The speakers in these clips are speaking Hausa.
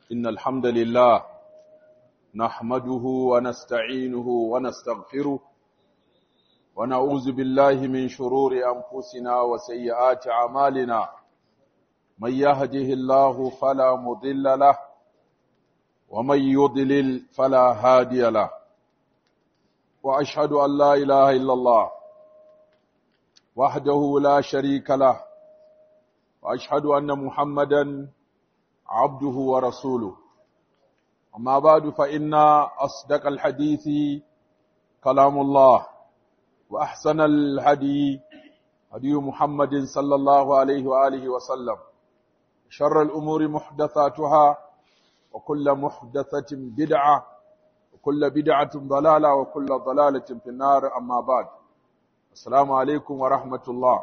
إن الحمد لله نحمده ونستعينه ونستغفره ونعوذ بالله من شرور أنفسنا وسيئات أعمالنا من يهده الله فلا مضل له ومن يضلل فلا هادي له وأشهد أن لا إله إلا الله وحده لا شريك له وأشهد أن محمدا عبده ورسوله أما بعد فإن أصدق الحديث كلام الله وأحسن الهدي هدي محمد صلى الله عليه وآله وسلم شر الأمور محدثاتها وكل محدثة بدعة وكل بدعة ضلالة وكل ضلالة في النار أما بعد السلام عليكم ورحمة الله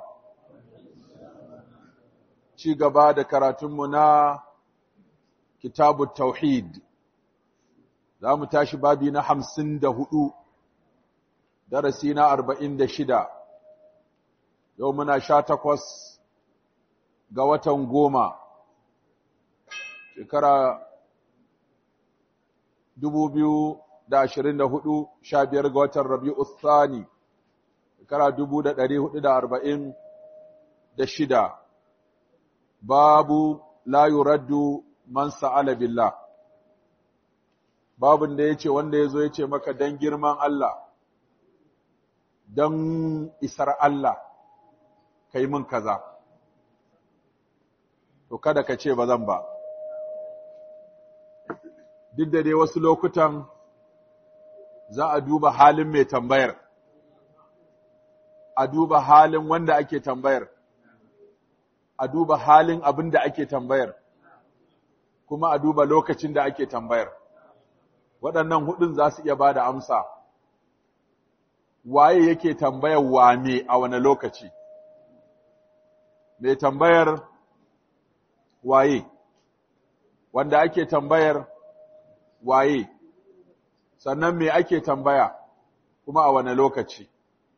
ci gaba da karatunmu na kitabu tauhid za mu tashi babi na hamsin da hudu darasi na arba'in da shida yau muna sha takwas ga watan goma shekara dubu biyu da ashirin da hudu sha biyar ga watan rabi'u thani shekara dubu da ɗari hudu da arba'in da shida babu la yuraddu man sa'ala billah babun da yace wanda yazo yace maka dan girman Allah dan isar Allah kai mun kaza to kada ka ce bazan ba duk da dai wasu lokutan za a duba halin mai tambayar a duba halin wanda ake tambayar a duba halin abin da ake tambayar, kuma a duba lokacin da ake tambayar. Waɗannan hudun za su iya ba da amsa, waye yake tambayar wane a wane lokaci? Mai tambayar waye, wanda ake tambayar waye, sannan me ake tambaya kuma a wane lokaci?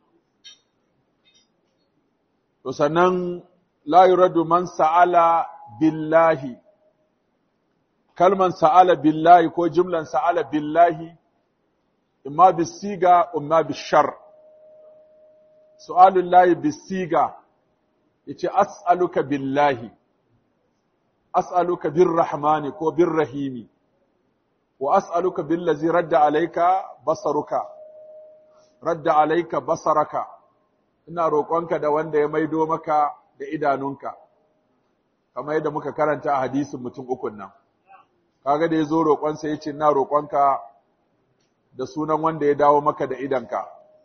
To sannan la yuradu man sa'ala billahi kalman sa'ala billahi ko jimlan sa'ala billahi imma bisiga imma bishar su'alul lahi bisiga yace as'aluka billahi as'aluka birrahmani ko birrahimi wa as'aluka billazi radda alayka basaruka radda alayka basaraka ina roƙonka da wanda ya maido maka da idanunka kamar yadda muka karanta a hadisin mutum ukun nan kaga da yazo roƙonsa yace ina roƙonka da sunan wanda ya dawo maka da idanka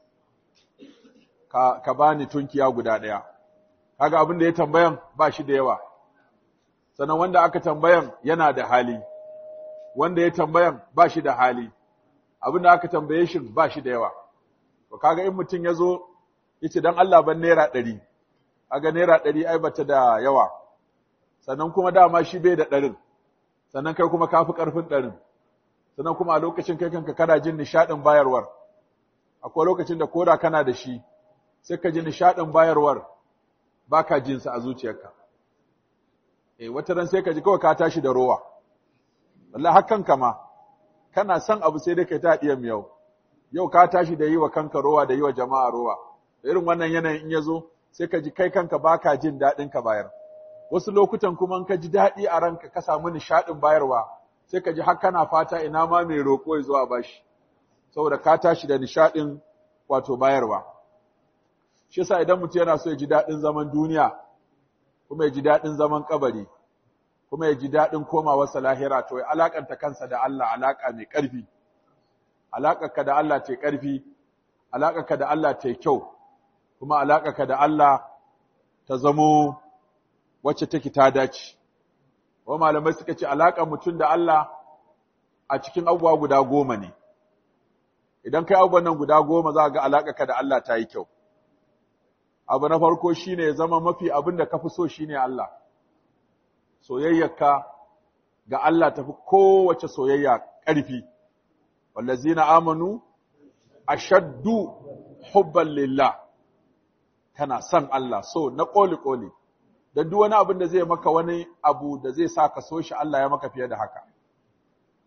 ka ka bani tunkiya guda ɗaya kaga abin da ya tambayan ba shi da yawa sannan wanda aka tambayan yana da hali wanda ya tambayan ba shi da hali abin da aka tambaye shi ba shi da yawa to kaga in mutum yazo yace dan Allah ban naira ɗari aga naira ɗari ai bata da yawa sannan kuma dama shi bai da ɗarin sannan kai kuma kafi ƙarfin ɗarin sannan kuma a lokacin kai kanka kana jin nishaɗin bayarwar akwai lokacin da koda kana da shi sai ka ji nishaɗin bayarwar baka jin sa a zuciyarka eh wata ran sai ka ji kawai ka tashi da rowa wallahi hakan kama kana son abu sai dai kai ta diyan miyau yau ka tashi da yi wa kanka rowa da yi wa jama'a rowa irin wannan yanayin in ya zo sai ka ji kai kanka baka jin daɗin ka bayar wasu lokutan kuma ka ji daɗi a ranka ka samu nishaɗin bayarwa sai ka ji har kana fata ina ma mai roƙo ya zo a bashi saboda ka tashi da nishaɗin wato bayarwa shi yasa idan mutum yana so ya ji daɗin zaman duniya kuma ya ji daɗin zaman kabari kuma ya ji daɗin komawarsa lahira to ya alakanta kansa da Allah alaka mai ƙarfi alaƙarka da Allah ta ƙarfi alaƙarka da Allah ta kyau kuma alaƙarka da Allah ta zamo wacce take ta dace. Wa malamai suka ce alaƙar mutum da Allah a cikin abubuwa guda goma ne. Idan kai abubuwan nan guda goma za ga alaƙarka da Allah ta yi kyau. Abu na farko shine ya zama mafi abin da ka fi so shine Allah. Soyayyarka ga Allah tafi kowace soyayya ƙarfi. Wallazina amanu ashaddu hubban lillah. kana son Allah so na ƙoli-ƙoli, don duk wani abin da zai maka wani abu da zai sa ka so shi Allah ya maka fiye da haka.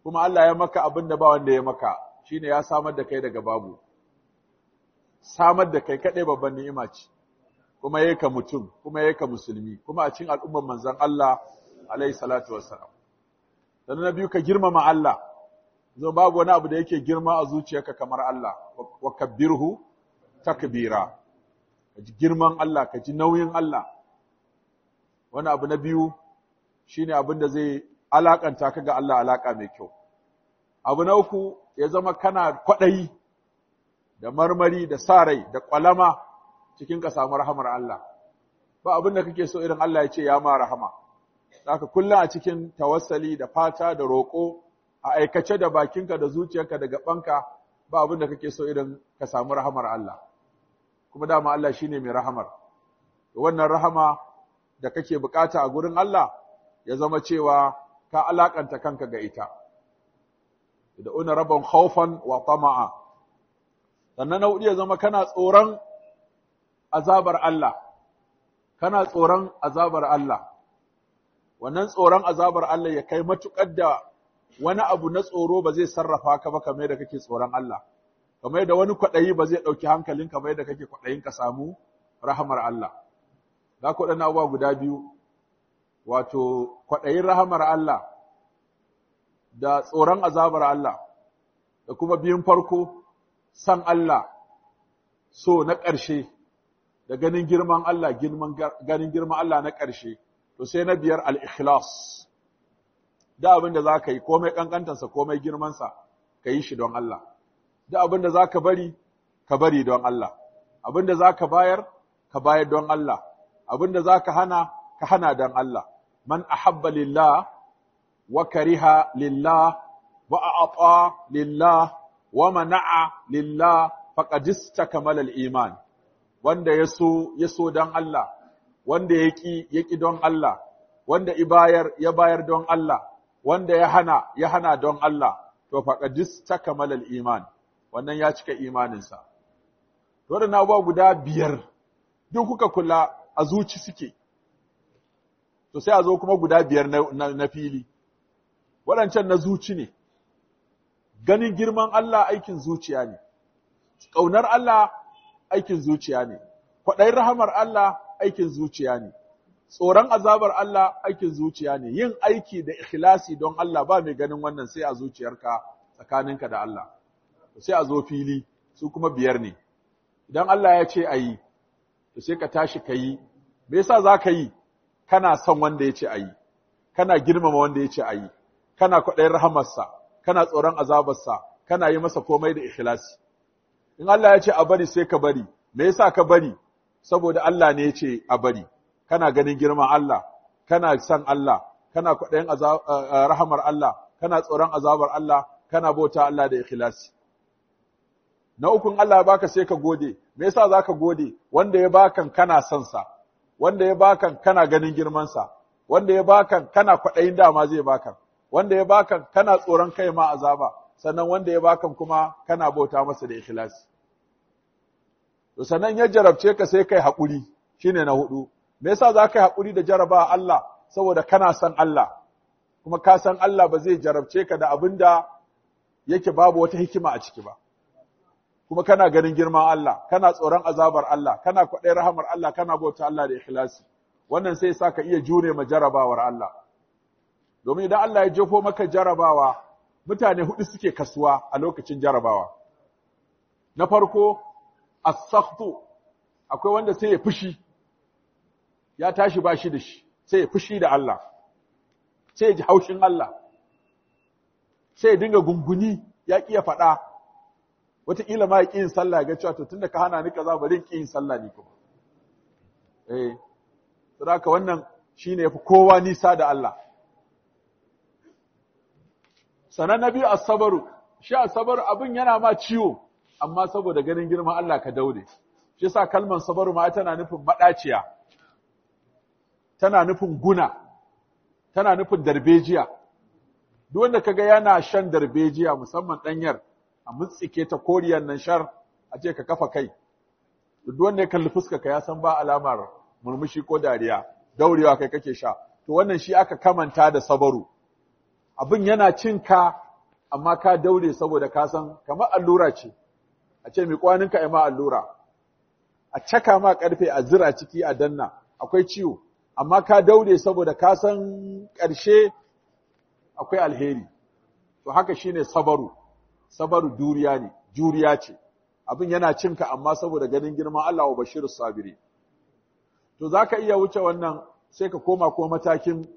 kuma Allah ya maka abin da ba wanda ya maka shine ya samar da kai daga babu samar da kai kaɗai babban ni'ima ce kuma yayi ka mutum kuma yayi ka musulmi kuma a cikin al'ummar manzon Allah alaihi salatu wassalam dan na biyu ka girmama Allah zo babu wani abu da yake girma a zuciyarka kamar Allah wa kabbirhu takbira ka ji girman Allah ka ji nauyin Allah wani abu na biyu shine abin da zai alakanta ka ga Allah alaka mai kyau abu na uku ya zama kana kwaɗayi da marmari da sa rai da ƙwalama cikin ka samu rahamar Allah ba abin da kake so irin Allah ya ce ya ma rahama haka kullum a cikin tawassali da fata da roƙo a aikace da bakinka da zuciyarka da gabanka ba abin da kake so irin ka samu rahamar Allah kuma dama Allah shine mai rahamar wannan rahama da kake bukata a gurin Allah ya zama cewa ka alakanta kanka ga ita da una rabban khawfan wa tama'a sannan na hudu ya zama kana tsoron azabar Allah kana tsoron azabar Allah wannan tsoron azabar Allah ya kai matukar da wani abu na tsoro ba zai sarrafa ka ba kamar da kake tsoron Allah kamar da wani kwaɗayi ba zai ɗauki hankalin kamar da kake kwaɗayin ka samu rahamar Allah za ku ɗan abubuwa guda biyu wato kwaɗayin rahamar Allah da tsoron azabar Allah da kuma biyun farko san Allah so na ƙarshe da ganin girman Allah ganin girman Allah na ƙarshe to sai na biyar al-ikhlas da abin da za ka yi komai ƙanƙantarsa komai girmansa ka yi shi don Allah da abin da za ka bari ka bari don Allah abin da za ka bayar ka bayar don Allah abin da za ka hana ka hana don Allah man ahabba lillah wa kariha lillah wa a'ata lillah wa mana'a lillah faqad istakmala al-iman wanda yaso yaso don Allah wanda yaki yaki don Allah wanda ibayar ya bayar don Allah wanda ya hana ya hana don Allah to faqad istakmala al-iman wannan ya cika imaninsa to da na guda biyar duk kuka kula a zuci suke to sai a zo kuma guda biyar na, na, fili waɗancan na zuci ne ganin girman Allah aikin zuciya ne ƙaunar Allah aikin zuciya ne kwaɗayin rahamar Allah aikin zuciya ne tsoron azabar Allah aikin zuciya ne yin aiki da ikhlasi don Allah ba mai ganin wannan sai a zuciyarka tsakaninka da Allah sai a zo fili su kuma biyar ne idan Allah ya ce a yi to sai ka tashi ka yi me yasa za ka yi kana son wanda ya ce a yi kana girmama wanda ya ce a yi kana kwaɗayin rahamarsa kana tsoron azabarsa kana yi masa komai da ikhlasi in Allah ya ce a bari sai ka bari me yasa ka bari saboda Allah ne ya ce a bari kana ganin girman Allah kana son Allah kana kwaɗayin rahamar Allah kana tsoron azabar Allah kana bauta Allah da ikhlasi na ukun Allah ya baka sai ka gode me yasa zaka gode wanda ya bakan kana son sa wanda ya bakan kana ganin girman sa wanda ya bakan kana kwaɗayin dama zai bakan wanda ya bakan kana tsoron kai ma azaba sannan wanda ya bakan kuma kana bauta masa da ikhlasi to sannan ya jarabce ka sai kai haƙuri shine na hudu me yasa za ka yi haƙuri da jaraba Allah saboda kana son Allah kuma ka san Allah ba zai jarabce ka da abin da yake babu wata hikima a ciki ba kuma kana ganin girman Allah kana tsoron azabar Allah kana kwaɗayin rahamar Allah kana bauta Allah da ikhlasi wannan sai sa ka iya jure ma jarabawar Allah domin idan Allah ya jefo maka jarabawa mutane hudu suke kasuwa a lokacin jarabawa na farko as-sakhtu akwai wanda sai ya fushi ya tashi ba shi da shi sai ya fushi da Allah sai ya ji haushin Allah sai ya dinga gunguni ya ƙi ya faɗa wataƙila ma ya ƙi yin sallah ga cewa to tunda ka hana ni kaza bari in ƙi yin sallah ni kuma eh saboda wannan shine yafi kowa nisa da Allah sanan nabi as-sabru shi as-sabru abin yana ma ciwo amma saboda ganin girman Allah ka daure shi yasa kalmar sabaru ma tana nufin madaciya tana nufin guna, tana nufin darbejiya. Duk wanda kaga yana shan darbejiya musamman ɗanyar a mutsike ta koriyar nan shar a ce ka kafa kai. Duk wanda ya kalli fuska ka ya san ba alamar murmushi ko dariya, daurewa kai kake sha. To wannan shi aka kamanta da sabaru. Abin yana cin ka amma ka daure saboda ka san kamar allura ce a ce mai kwaninka ai ma allura a caka ma karfe a zira ciki a danna akwai ciwo amma ka daure saboda ka san ƙarshe akwai alheri to haka shine sabaru sabaru duriya ne juriya ce abin yana cinka amma saboda ganin girman Allah wa bashirus sabiri to zaka iya wuce wannan sai ka koma ko matakin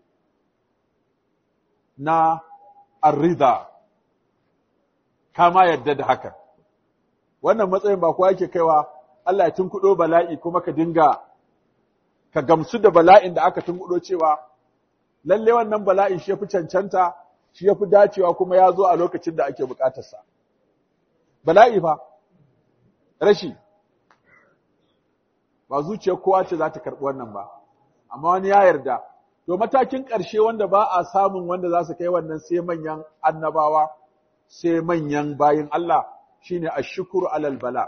na arrida kama yadda da haka wannan matsayin ba kowa yake kaiwa Allah ya tunkudo bala'i kuma ka dinga ka gamsu da bala'in da aka tunkudo cewa lalle wannan bala'in shi yafi cancanta shi yafi dacewa kuma ya zo a lokacin da ake bukatarsa bala'i fa rashi ba zuciyar kowa ce za ta karɓi wannan ba amma wani ya yarda to matakin ƙarshe wanda ba a samun wanda za su kai wannan sai manyan annabawa sai manyan bayin Allah shine ashkuru alal bala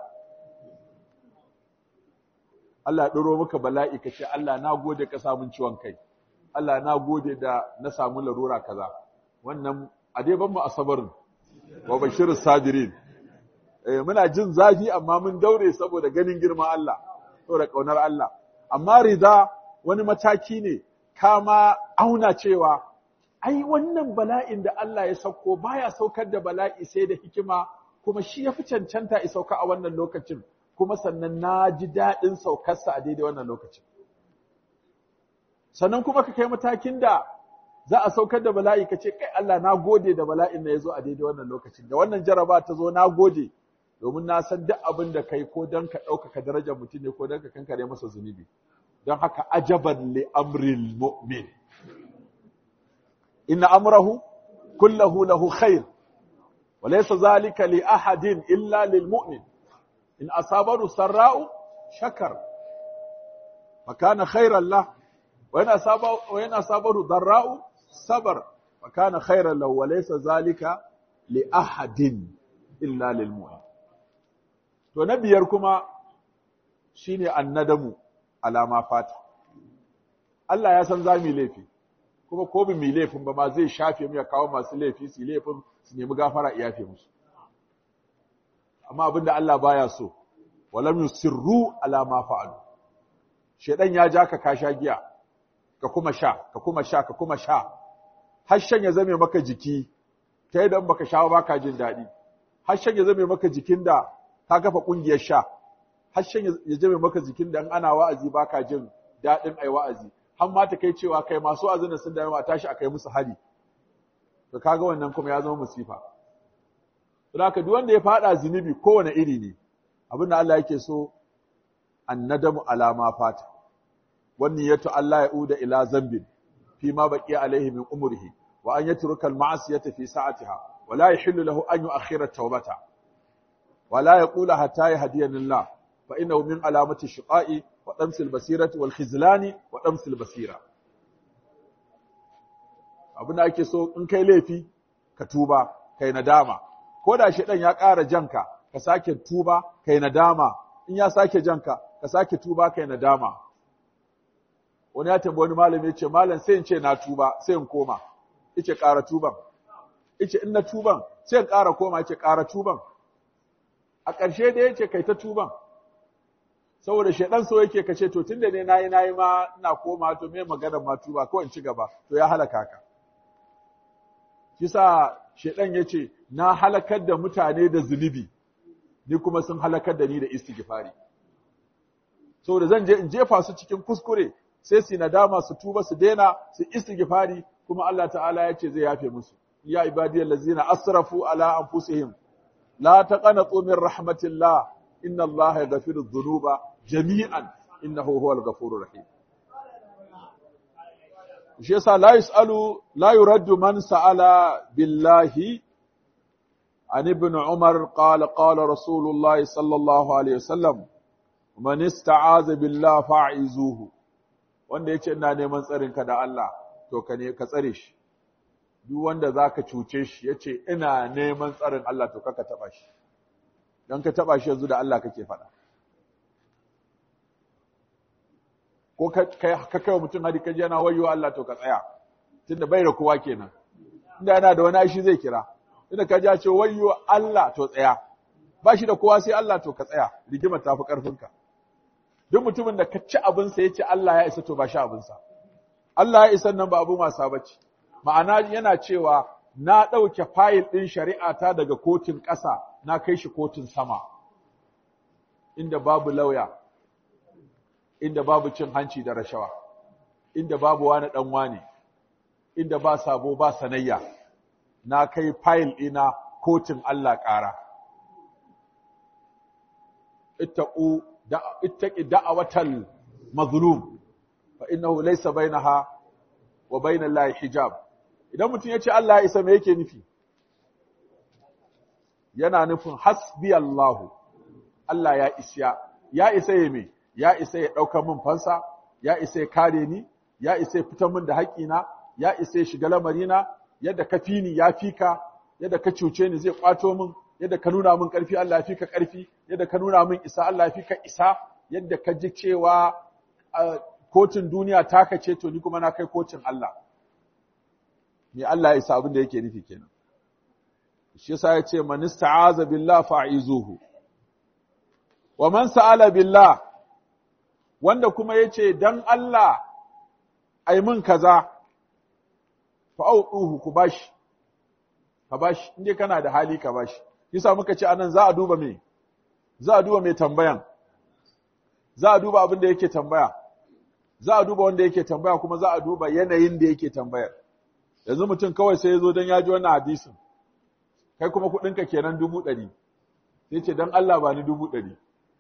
Allah ɗoro maka bala'i ka ce Allah na gode ka samun ciwon kai Allah na gode da na samu larura kaza wannan a dai ban mu asabarin wa bashirus sabirin eh muna jin zafi amma mun daure saboda ganin girman Allah saboda kaunar Allah amma rida wani mataki ne kama auna cewa ai wannan bala'in da Allah ya sauko baya saukar da bala'i sai da hikima kuma shi ya fi cancanta ya sauka a wannan lokacin kuma sannan na ji daɗin saukarsa a daidai wannan lokacin sannan kuma ka kai matakin da za a saukar da bala'i ka ce kai Allah na gode da bala'in da ya zo a daidai wannan lokacin da wannan jaraba ta zo na gode domin na san duk abin da kai ko don ka ɗaukaka darajar mutum ne ko don ka kankare masa zunubi don haka ajaban li amril mu'min inna amrahu kullahu lahu khair wa laysa zalika li ahadin illa lil mu'min in asabaru sarra'u shakar fa kana khairan lah wa in asaba wa in asabaru darra'u sabar fa kana khairan lahu wa laysa zalika li ahadin illa lil mu'min to na biyar kuma shine annadamu alama fata Allah ya san za mu laifi kuma ko bi mu laifin ba ma zai shafe mu ya kawo masu laifi su laifin su nemi gafara iyafe musu amma abinda Allah baya so walam yusirru ala ma fa'alu shedan ya ja ka ka sha giya ka kuma sha ka kuma sha ka kuma sha harshen ya zame maka jiki ta idan baka sha ba ka jin daɗi harshen ya zame maka jikin da ka kafa ƙungiyar sha harshen ya zame maka jikin da ana wa'azi baka jin daɗin ai wa'azi har ma ta kai cewa kai masu wa'azin sun da a tashi a kai musu hari to kaga wannan kuma ya zama musifa don haka duk wanda ya fada zunubi kowane iri ne abin da Allah yake so annadamu alama fata wannan yato Allah ya uda ila zambin fi ma baqiya alaihi min umrihi wa an yatruka al-ma'siyata fi sa'atiha wa la yahillu lahu an yu'akhkhira at-tawbata wa la yaqula hatta yahdiyani Allah fa innahu min alamati shiqa'i wa damsil basirati wal khizlani wa damsil basira abin da ake so in kai laifi ka tuba kai nadama ko da shi ya ƙara janka ka sake tuba kai nadama in ya sake janka ka sake tuba kai nadama wani ya tambayi wani malami ya ce malam sai in ce na tuba sai in koma yace ƙara tuban yace in na tuban sai in ƙara koma yace ƙara tuban a ƙarshe da yace kai ta tuban saboda shedan so yake kace to tunda ne nayi nayi ma ina koma to me magana ma tuba ko in ci gaba to ya halaka ka kisa shedan yace na halakar da mutane da zunubi ni kuma sun halakar da ni da istighfari saboda zan je in jefa su cikin kuskure sai su nadama su tuba su daina su istighfari kuma Allah ta'ala ya ce zai yafe musu ya ibadiyal ladzina asrafu ala anfusihim la taqanatu min rahmatillah inna Allah yaghfiru dhunuba jami'an innahu huwal ghafurur rahim shi yasa la yusalu la yuraddu man sa'ala billahi عن ابن عمر قال قال رسول الله صلى الله عليه وسلم من استعاذ بالله فاعذوه wanda yace ina neman tsarin ka da Allah to ka ne ka tsare shi duk wanda zaka cuce shi yace ina neman tsarin Allah to kaka taba shi dan ka taba shi yanzu da Allah kake faɗa ko ka ka kai mutum hadi kaje yana wayo Allah to ka tsaya tunda bai da kowa kenan inda yana da wani shi zai kira inda ka ja ce wayyo Allah to tsaya ba shi da kowa sai Allah to ka tsaya rigimar ta fi ƙarfinka duk mutumin da ka ci abinsa ya ce Allah ya isa to ba shi abinsa Allah ya isa nan ba abin wasa ba ce ma'ana yana cewa na ɗauke fayil ɗin shari'a ta daga kotun ƙasa na kai shi kotun sama inda babu lauya inda babu cin hanci da rashawa inda babu wani ɗan wane inda ba sabo ba sanayya na kai fayil ɗina kotun Allah ƙara ittaqu ittaqi da'awatal mazlum fa innahu laysa bainaha wa bainal lahi hijab idan mutum yace Allah ya isa me yake nufi yana nufin hasbi Allah Allah ya isya ya isa ya me ya isa ya dauka min fansa ya isa ya kare ni ya isa ya fitar min da haƙina ya isa ya shiga lamarina yadda ka fi ni ya fi ka yadda ka cuce ni zai kwato min yadda ka nuna min ƙarfi Allah ya fi ka ƙarfi yadda ka nuna min isa Allah ya fi ka isa yadda ka ji cewa kotun duniya taka ce to ni kuma na kai kotun Allah me Allah ya isa abin da yake nufi kenan shi yasa ya ce man ista'aza billah fa'izuhu wa man sa'ala billah wanda kuma yace dan Allah ai mun kaza fa'uduhu ku bashi ka bashi inde kana da hali ka bashi yasa muka ce anan za a duba me za a duba mai tambayan za a duba abin da yake tambaya za a duba wanda yake tambaya kuma za a duba yanayin da yake tambayar yanzu mutum kawai sai ya zo don ya ji wannan hadisin kai kuma kuɗinka kenan dubu ɗari sai ce don Allah ba ni dubu ɗari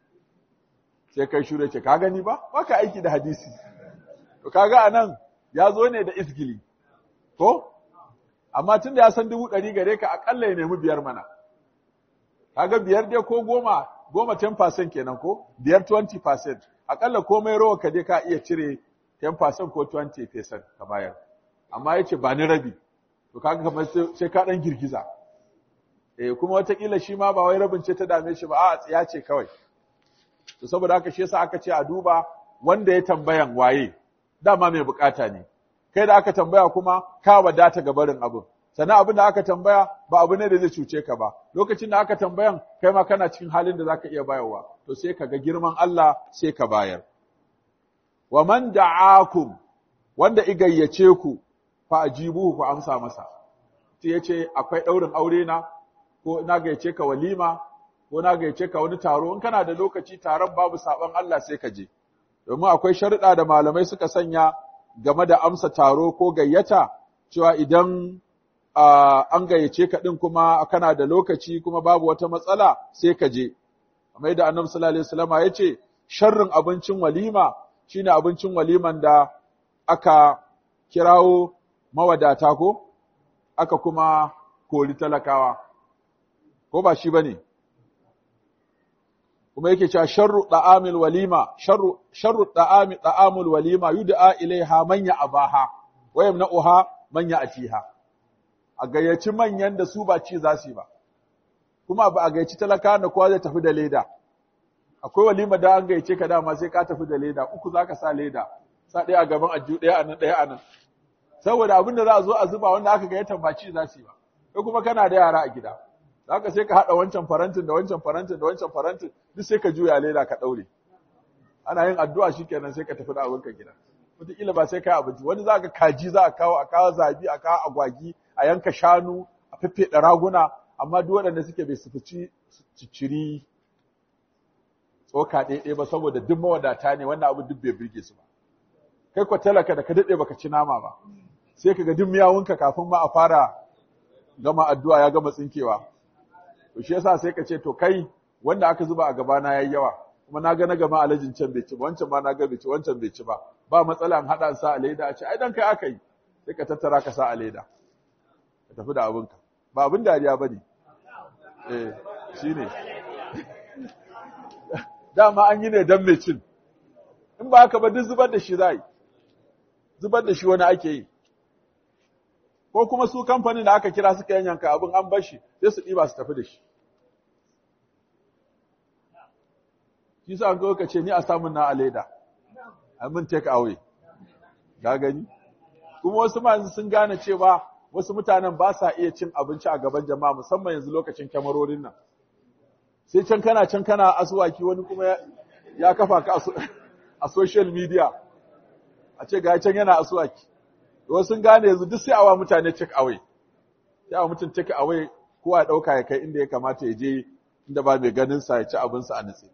sai kai shure ce ka gani ba ba ka aiki da hadisi to kaga a nan ya zo ne da isgili ko amma tun da ya san dubu ɗari gare ka aƙalla ya nemi biyar mana kaga biyar dai ko goma goma 10% kenan ko biyar 20% akalla komai rawa ka dai ka iya cire 10% ko 20% ka bayar amma yace ba ni rabi to kaga kamar sai ka dan girgiza eh kuma watakila shi ma ba wai rabin ce ta dame shi ba a tsiya ce kawai to saboda haka shi yasa aka ce a duba wanda ya tambayan waye dama mai bukata ne kai da aka tambaya kuma ka wadata ga barin abin sannan abin da aka tambaya ba abu ne da zai cuce ka ba lokacin da aka tambayan kai ma kana cikin halin da zaka iya bayarwa to sai ka ga girman Allah sai ka bayar wa man da'akum wanda igayyace ku fa ajibuhu ku amsa masa sai yace akwai daurin aure na ko na gayyace ka walima ko na gayyace ka wani taro in kana da lokaci taron babu saban Allah sai ka je domin akwai sharuɗa da malamai suka sanya game da amsa taro ko gayyata cewa idan Uh, an gayyace ka ɗin kuma kana da lokaci kuma babu wata matsala sai ka je. Kamar yadda Annabi sallallahu alaihi wasallam ya ce sharrin abincin walima shine abincin waliman da aka kirawo mawadata ko aka kuma kori talakawa. Ko ba shi bane? Kuma yake cewa sharru da'amil walima sharru sharru da'ami da'amul walima yud'a ilaiha man ya'abaha wa yamna'uha man ya'tiha. a gayyaci manyan da su ba ci za su yi ba kuma ba a gayyaci talaka da kowa zai tafi da leda akwai walima da an gayyace ka dama sai ka tafi da leda uku za ka sa leda sa ɗaya a gaban ajiyu ɗaya a nan ɗaya a nan saboda abin da za a zo a zuba wanda aka gayyata ba ci za su yi ba kai kuma kana da yara a gida za ka sai ka haɗa wancan farantin da wancan farantin da wancan farantin duk sai ka juya leda ka ɗaure ana yin addu'a shikenan sai ka tafi da abinka gida wataƙila ba sai kai abinci wani za ka kaji za a kawo a kawo zabi a kawo agwagi a yanka shanu a feffeɗa raguna amma duk waɗanda suke bai sufuci ciciri tsoka ɗaiɗai ba saboda duk mawadata ne wannan abu duk bai birge su ba kai ko talaka da ka daɗe baka ci nama ba sai ka ga duk miyawunka kafin ma a fara gama addu'a ya gama tsinkewa to shi yasa sai ka ce to kai wanda aka zuba a gabana yayi yawa kuma na ga na gama alajin can bai ci ba wancan ma na ga bai ci wancan bai ci ba ba matsala an haɗa sa a leda a ce ai dan kai aka yi sai ka tattara ka sa a leda ka tafi da abinka ba abin dariya ba ne eh shi ne dama an yi ne don mai cin in ba haka ba duk zubar da shi za yi zubar da shi wani ake yi ko kuma su kamfanin da aka kira suka yanyanka abin an bar shi sai su ɗiba su tafi da shi shi sa an zo ka ce ni a samun na a leda a min take away ga gani kuma wasu masu sun gane cewa wasu mutanen ba sa iya cin abinci a gaban jama'a musamman yanzu lokacin kyamarorin nan sai can kana can kana asuwaki wani kuma ya kafa ka a social media a ce ga can yana asuwaki wasu sun gane yanzu duk sai awa mutane take away sai awa mutum take away kowa ya dauka ya kai inda ya kamata ya je inda ba mai ganin sa ya ci abin sa a nutse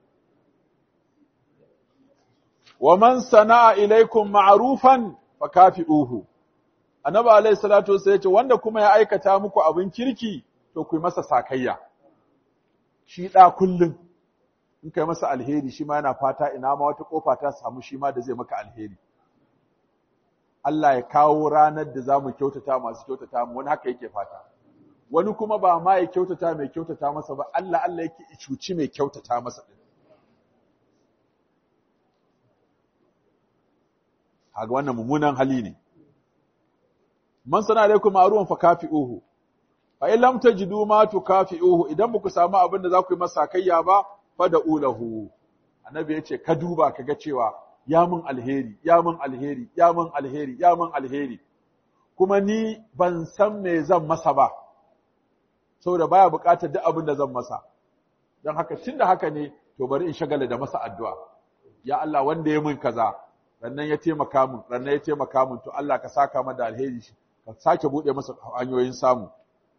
wa man sana'a ilaikum ma'rufan fakafi'uhu annabi alayhi salatu wasallam ya ce wanda kuma ya aikata muku abin kirki to ku yi masa sakayya shi da kullun in kai masa alheri shi ma yana fata ina ma wata kofa ta samu shi ma da zai maka alheri Allah ya kawo ranar da zamu kyautata masu kyautata mu wani haka yake fata wani kuma ba ma ya kyautata mai kyautata masa ba Allah Allah yake cuci mai kyautata masa din haga wannan mummunan hali ne man sana alaikum ma'rufan fa kafi'uhu fa in lam tajidu ma tukafi'uhu idan ba ku samu abin da za ku yi masa kayya ba fa da ulahu annabi yace ka duba kaga cewa ya mun alheri ya mun alheri ya mun alheri ya mun alheri kuma ni ban san me zan masa ba saboda baya buƙatar duk abin da zan masa don haka tunda haka ne to bari in shagala da masa addu'a ya Allah wanda ya mun kaza rannan ya taimaka mun rannan ya taimaka mun to Allah ka saka mada alheri ka sake bude masa hanyoyin samu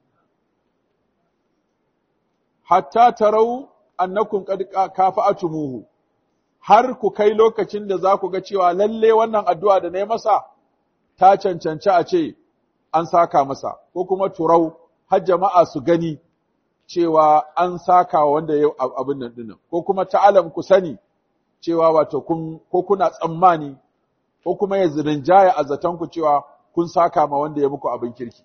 hatta tarau annakum qad kafa'atumuhu har ku kai lokacin da za ku ga cewa lalle wannan addu'a da na yi masa ta cancanci a ce an saka masa ko kuma turau har jama'a su gani cewa an saka wanda ya abin nan dinnan ko kuma ta'alam ku sani cewa wato kun ko kuna tsammani ko kuma ya zirinjaya a zaton ku cewa kun saka ma wanda ya muku abin kirki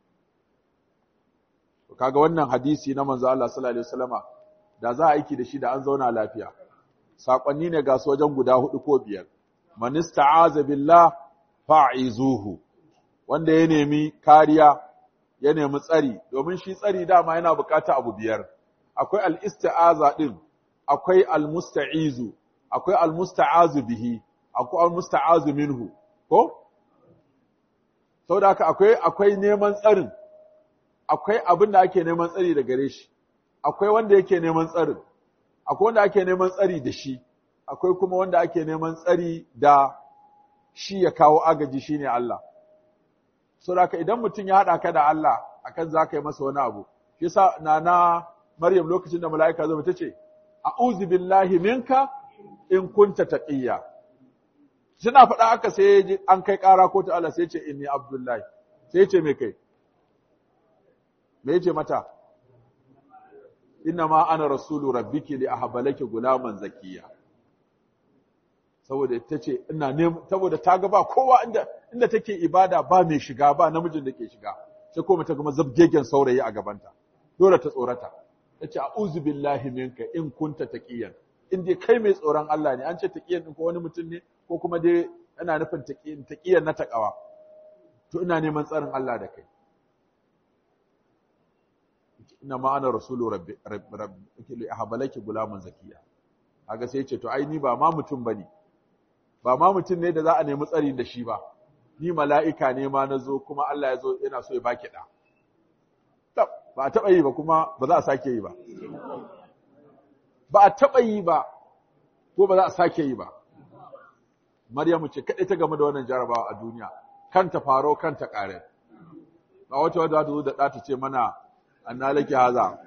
kaga wannan hadisi na manzo Allah sallallahu alaihi wasallama da za a aiki da shi da an zauna lafiya sakonni ne ga su wajen guda hudu ko biyar man ista'aza billah fa'izuhu wanda ya nemi kariya ya nemi tsari domin shi tsari dama yana bukata abu biyar akwai al-isti'aza din akwai al-musta'izu akwai al-musta'azu bihi akwai al-musta'azu minhu ko saboda haka akwai akwai neman tsarin akwai abin da ake neman tsari da gare shi akwai wanda yake neman tsarin akwai wanda ake neman tsari da shi akwai kuma wanda ake neman tsari da shi ya kawo agaji shine Allah saboda idan mutum ya haɗa ka da Allah akan za ka yi masa wani abu shi yasa nana Maryam lokacin da mala'ika zai ta ce a'udhu billahi minka in kunta taqiyya suna faɗa aka sai an kai ƙara ko ta Allah sai ce inni abdullahi sai ce me kai me yace mata inna ma ana rasulu rabbiki li ahbalaki gulaman zakiya saboda tace ina ne saboda ta ga ba kowa inda inda take ibada ba mai shiga ba namijin da ke shiga sai kuma ta gama zabgegen saurayi a gabanta dole ta tsorata tace a'udhu billahi minka in kunta taqiyan in dai kai mai tsoron Allah ne an ce taqiyan din ko wani mutum ne ko kuma dai ana nufin taqiyan taqiyan na takawa to ina neman tsarin Allah da kai inna ma ana rasulu rabbi rabbi li ahbalaki gulaman zakiya kaga sai ce to ai ni ba ma mutum bane ba ma mutum ne da za a nemi tsari da shi ba ni mala'ika ne ma nazo kuma Allah ya zo yana so ya baki da ba a taba yi ba kuma ba za a sake yi ba ba a taba yi ba ko ba za a sake yi ba Maryamu ce kadai ta game da wannan jarabawa a duniya kanta faro kanta kare ba wata wadda ta zo da ɗa ta ce mana anna laki haza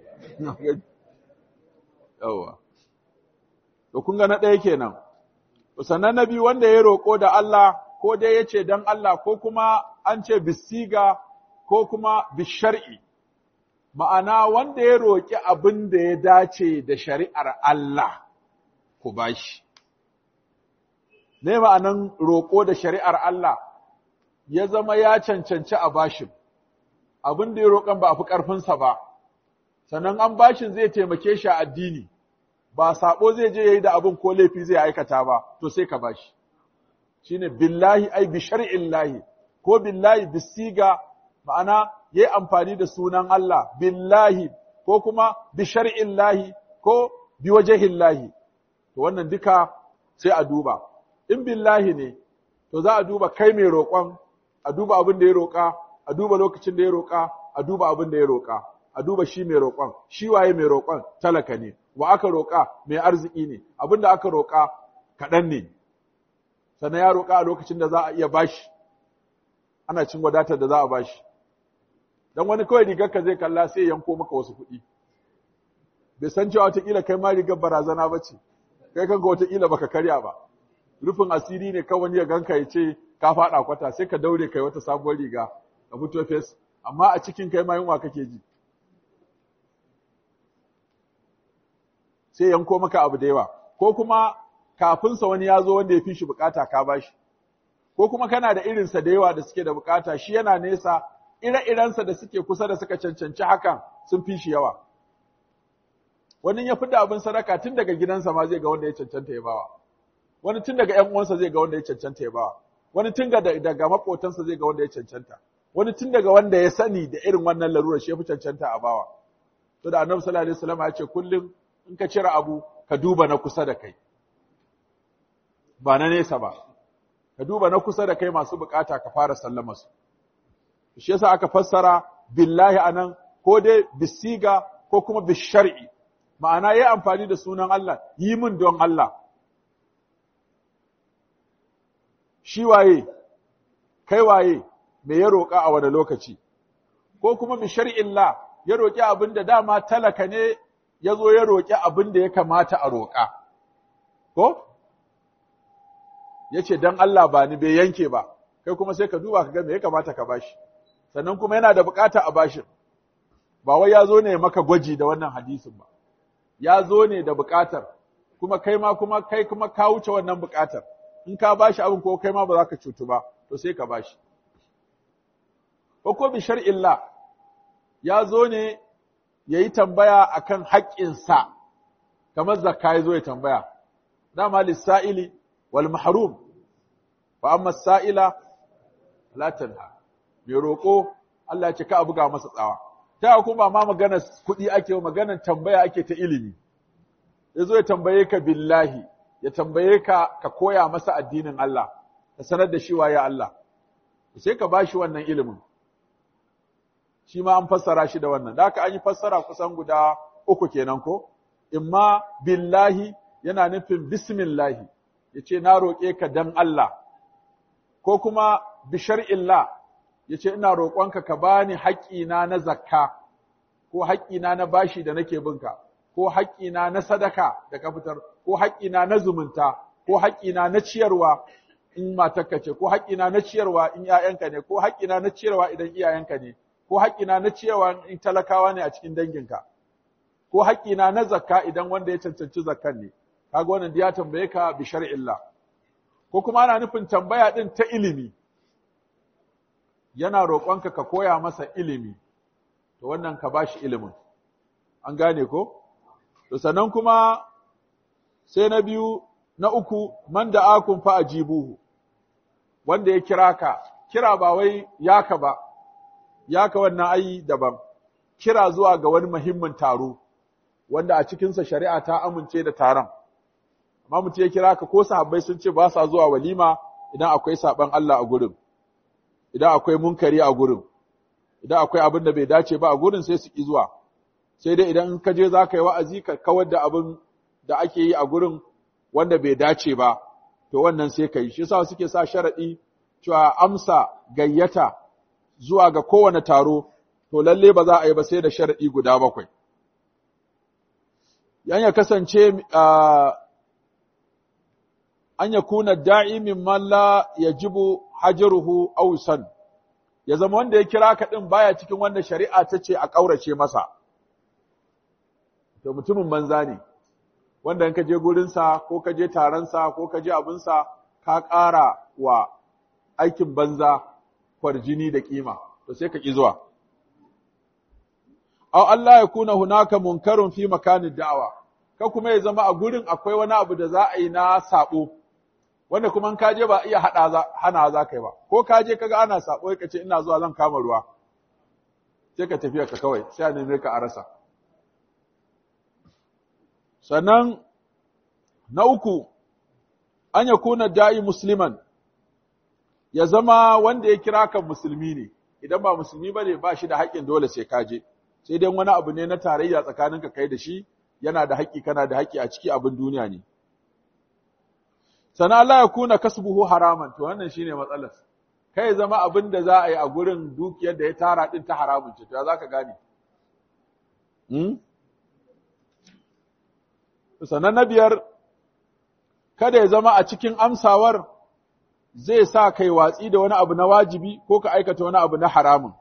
yawa to kun ga na ɗaya kenan sannan na biyu wanda ya roƙo da Allah ko dai ya ce don Allah ko kuma an ce bisiga ko kuma bishar'i ma'ana wanda ya roƙi abin da ya dace da shari'ar Allah ku bashi ne ma'anan roƙo da shari'ar Allah ya zama ya cancanci a bashin abin da ya roƙon ba a fi ƙarfinsa ba, sannan an bashin zai taimake shi a addini, ba saɓo zai je ya yi da abin ko laifi zai aikata ba, to sai ka bashi. Shi ne billahi ai bi shar'in lahi, ko billahi bisiga ma'ana ya yi amfani da sunan Allah, billahi ko kuma bi shar'in lahi ko bi wajahin lahi. To wannan duka sai a duba. In billahi ne, to za a duba kai mai roƙon, a duba abin da ya roƙa, a a duba lokacin da ya roƙa a duba abin da ya roƙa a duba shi mai roƙon shi waye mai roƙon talaka ne wa aka roƙa mai arziki ne abin da aka roƙa kaɗan ne sannan ya roƙa a lokacin da za a iya bashi ana cin wadatar da za a bashi dan wani kawai rigar ka zai kalla sai yanko maka wasu kuɗi bai san cewa wataƙila kai ma rigar barazana ba ce kai kanka wataƙila baka karya ba rufin asiri ne kawai ya ganka ya ce ka faɗa kwata sai ka daure kai wata sabuwar riga ka fito fes amma a cikin kai ma yunwa kake ji sai yanko maka abu da yawa ko kuma kafinsa wani ya zo wanda ya fi shi bukata ka bashi ko kuma kana da irinsa da yawa da suke da bukata shi yana nesa ire-irensa da suke kusa da suka cancanci hakan sun fi shi yawa wani ya da abin sadaka tun daga gidansa ma zai ga wanda ya cancanta ya bawa wani tun daga ƴan uwansa zai ga wanda ya cancanta ya bawa wani tun daga makotansa zai ga wanda ya cancanta wani tun daga wanda ya sani da irin wannan larura shi ya fi cancanta a bawa to da annabi sallallahu alaihi wasallam ya ce kullum in ka cire abu ka duba na kusa da kai ba na nesa ba ka duba na kusa da kai masu bukata ka fara sallama su shi yasa aka fassara billahi anan ko dai bisiga ko kuma bishar'i ma'ana yayi amfani da sunan Allah yi min don Allah shi waye kai waye me ya roƙa a wani lokaci ko kuma bi shar'illah ya roƙi abin da dama talaka ne ya zo ya roƙi abin da ya kamata a roƙa ko ya ce don Allah ba ni bai yanke ba kai kuma sai ka duba ka ga me ya kamata ka bashi sannan kuma yana da bukata a bashin ba wai ya zo ne maka gwaji da wannan hadisin ba ya zo ne da bukatar kuma kai ma kuma kai kuma ka wuce wannan bukatar in ka bashi abin ko kai ma ba za ka cutu ba to sai ka bashi ko ko bi shar'illah ya zo ne yayi tambaya akan haƙƙinsa kamar zakka ya zo ya tambaya dama lissa'ili wal mahrum fa amma sa'ila la tanha mai roƙo Allah ya ce ka buga masa tsawa ta kuma ma magana kuɗi ake maganar tambaya ake ta ilimi yazo ya tambaye ka billahi ya tambaye ka ka koya masa addinin Allah ka sanar da shi waye Allah sai ka bashi wannan ilimin shi ma an fassara shi da wannan da haka an yi fassara kusan guda uku kenan ko imma billahi yana nufin bismillahi yace na roƙe ka dan Allah ko kuma bi shar'illah yace ina roƙonka ka bani haƙƙina na zakka ko haƙƙina na bashi da nake binka ko haƙƙina na sadaka da ka fitar ko haƙƙina na zumunta ko haƙƙina na ciyarwa in matarka ce ko haƙƙina na ciyarwa in ƴaƴanka ne ko haƙƙina na ciyarwa idan iyayenka ne ko haƙƙina na ciyarwa in talakawa ne a cikin danginka ko haƙƙina na zakka idan wanda ya cancanci zakkan ne kaga wannan ya tambaye ka bi shar'illah ko kuma ana nufin tambaya din ta ilimi yana roƙonka ka koya masa ilimi to wannan ka bashi ilimin an gane ko to sannan kuma sai na biyu na uku man da akun fa ajibuhu wanda ya kira ka kira ba wai yaka ba yaka wannan ayi daban kira zuwa ga wani muhimmin taro wanda a cikinsa shari'a ta amince da taron amma mutum ya kira ka ko sahabbai sun ce ba sa zuwa walima idan akwai saban Allah a gurin idan akwai munkari a gurin idan akwai abin da bai dace ba a gurin sai su ki zuwa sai dai idan ka je za ka yi wa'azi ka kawar da abin da ake yi a gurin wanda bai dace ba to wannan sai ka yi shi yasa suke sa sharadi cewa amsa gayyata zuwa ga kowane taro to lalle ba za a yi ba sai da sharadi guda bakwai yan ya kasance an ya kuna da'i mimman la yajibu hajaruhu aw san ya zama wanda ya kira ka din baya cikin wanda shari'a ta ce a kaurace masa to mutumin banza ne wanda in ka je gurin sa ko ka je taron sa ko ka je abin sa ka ƙara wa aikin banza kwarjini da kima to sai ka ki zuwa aw Allah ya kuna hunaka munkarun fi makanin da'awa ka kuma ya zama a gurin akwai wani abu da za a yi na sabo wanda kuma in kaje ba iya hada za hana za kai ba ko kaje kaga ana sabo ka ce ina zuwa zan kama ruwa sai ka tafiya ka kawai sai a neme ka a rasa sannan na uku an ya kuna da'i musliman ya zama wanda ya kira ka musulmi ne idan ba musulmi bane ba shi da haƙƙin dole sai ka je sai dai wani abu ne na tarayya tsakaninka kai da shi yana da haƙƙi kana da haƙƙi a ciki abin duniya ne sana Allah ya kuna kasbuhu haraman to wannan shine matsalar kai zama abin da za a yi a gurin dukiyar da ya tara din ta haramun ce to ya zaka gane hmm? sannan na biyar kada ya zama a cikin amsawar zai sa kai watsi da wani abu na wajibi ko ka aikata wani abu na haramun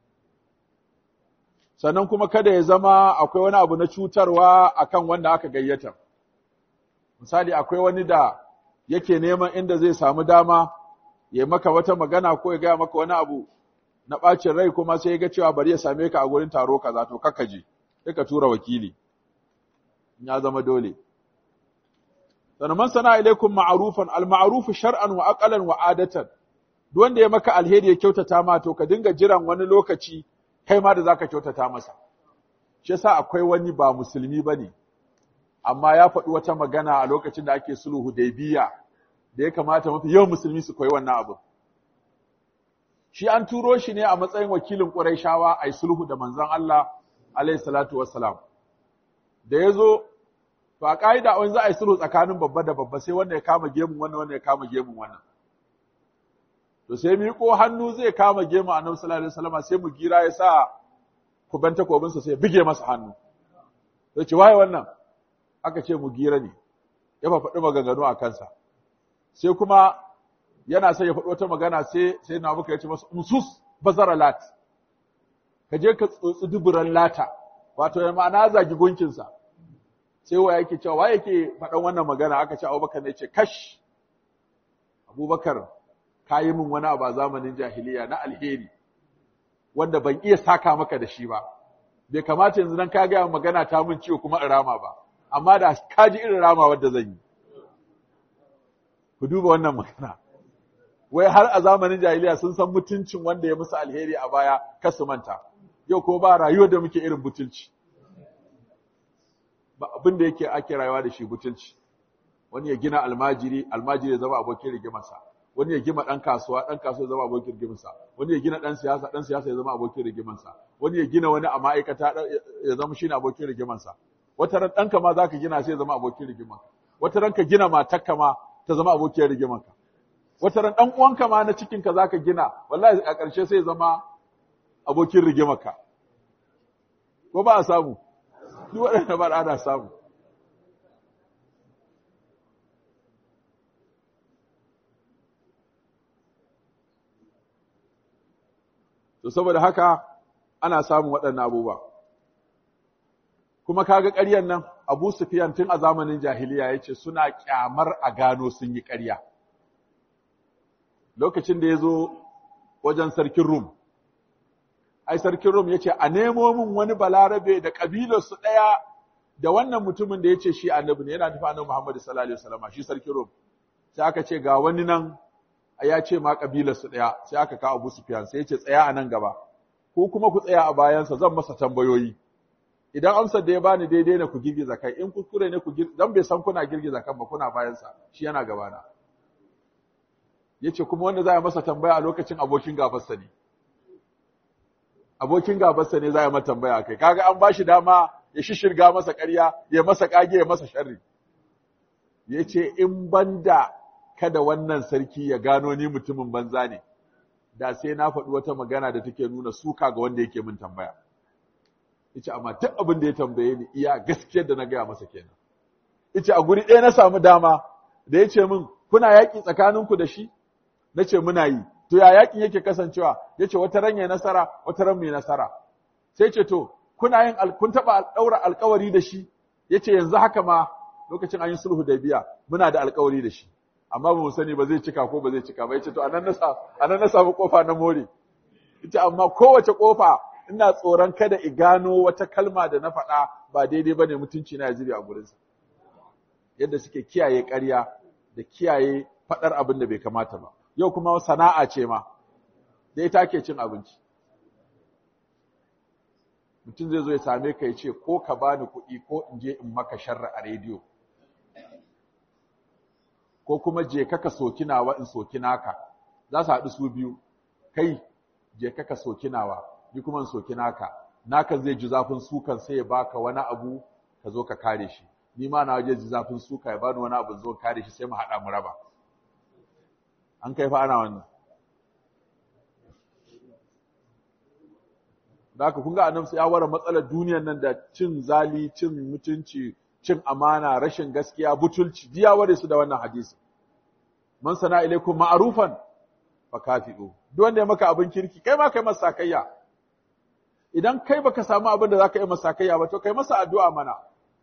sannan kuma kada ya zama akwai wani abu na cutarwa akan wanda aka gayyata misali akwai wani da yake neman inda zai samu dama ya maka wata magana ko ya gaya maka wani abu na ɓacin rai kuma sai ya ga cewa bari ya same ka a gurin taro kaza to kakka je sai ka tura wakili ya zama dole sannan man sana ilaikum ma'rufan al ma'ruf shar'an wa aqalan wa adatan duk wanda ya maka alheri ya kyautata ma to ka dinga jiran wani lokaci kai ma da zaka kyautata masa shi yasa akwai wani ba musulmi bane amma ya faɗi wata magana a lokacin da ake sulhu Hudaybiya da ya kamata mafi yawan musulmi su koyi wannan abu shi an turo shi ne a matsayin wakilin Qurayshawa ai sulhu da manzon Allah alayhi salatu wassalam da yazo to a kaida wani za a yi sulhu tsakanin babba da babba sai wanda ya kama gemun wannan wanda ya kama gemun wannan to sai miƙo hannu zai kama gemu annabi sallallahu alaihi wasallam sai mu gira ya sa kuban takobinsa sai bige masa hannu sai ce waye wannan aka ce mu gira ne ya faɗi maganganu a kansa sai kuma yana sai ya faɗi wata magana sai sai na muka yace masa umsus bazara lat ka je ka tsotsi duburan lata wato ya ma'ana zagi gunkinsa sai wa yake cewa wa yake faɗan wannan magana aka ce Abubakar ne ce kash Abubakar ka yi min wani abu a zamanin jahiliya na alheri wanda ban iya saka maka da shi ba bai kamata yanzu nan ka gaya magana ta min ciwo kuma in rama ba amma da ka ji irin rama wadda zan yi ku duba wannan magana wai har a zamanin jahiliya sun san mutuncin wanda ya musu alheri a baya kar su manta yau ko ba rayuwar da muke irin butulci ba abin da yake ake rayuwa da shi butulci wani ya gina almajiri almajiri ya zama abokin rigimarsa wani ya gina ɗan kasuwa ɗan kasuwa ya zama abokin rigimarsa wani ya gina ɗan siyasa ɗan siyasa ya zama abokin rigimarsa wani ya gina wani a ma'aikata ya zama shine abokin rigimarsa wata ran ɗanka ma za ka gina sai ya zama abokin rigimarka wata ran ka gina matarka ma ta zama abokin rigimarka wata ran ɗan uwanka ma na cikinka za ka gina wallahi a ƙarshe sai ya zama abokin rigimarka ko ba a samu duk waɗanda ba ana samu to saboda haka ana samun waɗannan abubuwa kuma kaga ƙaryan nan Abu Sufyan tun a zamanin jahiliya yace suna kyamar a gano sun yi ƙarya lokacin da yazo wajen sarkin Rum ai sarkin Rum yace a nemo min wani balarabe da kabilar su ɗaya da wannan mutumin da yace shi annabi ne yana nufi annabi Muhammad sallallahu alaihi wasallam shi sarkin Rum sai aka ce ga wani nan ya ce ma kabilar su ɗaya sai aka kawo Abu Sufyan sai ya ce tsaya a nan gaba ko kuma ku tsaya a bayansa zan masa tambayoyi idan amsar da ya bani daidai ne ku girgiza kai in kuskure ne ku dan bai san kuna girgiza kan ba kuna bayansa shi yana gabana yace kuma wanda za a masa tambaya a lokacin abokin gabarsa ne abokin gabarsa ne za a masa tambaya kai kaga an bashi dama ya shishirga masa ƙarya ya masa kage ya masa sharri yace in banda kada wannan sarki ya gano ni mutumin banza ne da sai na faɗi wata magana da take nuna suka ga wanda yake min tambaya yace amma duk abin da ya tambaye ni iya gaskiyar da na gaya masa kenan yace a guri ɗaya na samu dama da yace min kuna yaƙi tsakaninku da shi nace muna yi to ya yaƙin yake kasancewa yace wata ran ya nasara wata ran mai nasara sai ce to kuna yin kun taɓa ɗaura alƙawari da shi yace yanzu haka ma lokacin an yi sulhu da biya muna da alƙawari da shi amma ba mu sani ba zai cika ko ba zai cika ba yace to anan na anan na samu kofa na more ita amma kowace kofa ina tsoron kada i gano wata kalma da na faɗa ba daidai bane mutunci na zube a gurin sa yadda suke kiyaye ƙarya da kiyaye faɗar abin da bai kamata ba yau kuma sana'a ce ma da ita ke cin abinci mutum zai zo ya same ka ya ce ko ka bani kuɗi ko in je in maka sharra a rediyo ko kuma je ka soki nawa in soki naka za su haɗu su biyu kai je ka ka soki nawa ni kuma in soki naka naka zai ji zafin sukan sai ya baka wani abu ka zo ka kare shi ni ma na waje ji zafin suka ya bani wani abu zo kare shi sai mu haɗa mu raba an kai fa ana wannan da haka kun ga annabi sai ya ware matsalar duniyar nan da cin zali cin mutunci cin amana rashin gaskiya butulci diya ware su da wannan hadisi man sana ilaikum ma'rufan fa kafidu duk wanda ya maka abin kirki kai ma kai masa sakayya idan kai baka samu abin da zaka yi masa sakayya ba to kai masa addu'a mana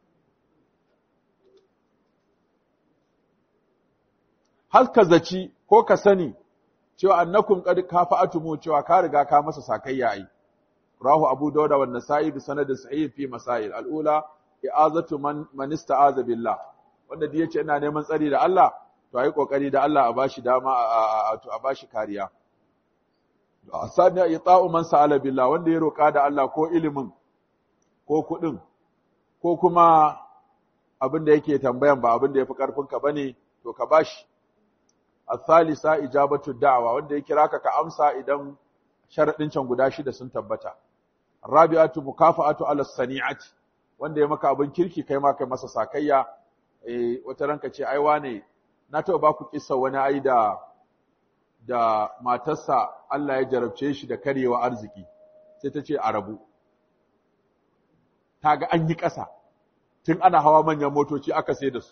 har ka zaci ko ka sani cewa annakum qad kafa'atumu cewa ka riga ka masa sakayya ai rahu abu dauda wa nasa'i bi sanadin sahih fi masail al-ula i'azatu man man ista'aza billah wanda da yace ina neman tsari da Allah to ayi kokari da Allah a bashi dama a to a bashi kariya asani ita'u man sa'ala billah wanda ya roka da Allah ko ilimin ko kudin ko kuma abin da yake tambayan ba abin da yafi karfin ka bane to ka bashi asalisa ijabatu da'wa wanda ya kira ka ka amsa idan sharadin can guda shida sun tabbata rabi'atu mukafa'atu ala sani'ati wanda ya maka abin kirki kai ma kai masa sakayya eh wata ranka ce ai wane na taɓa ba ku kissa wani ai da da matarsa Allah ya jarabce shi da karyewa arziki sai ta ce a rabu ta ga an yi ƙasa tun ana hawa manyan motoci aka sai da su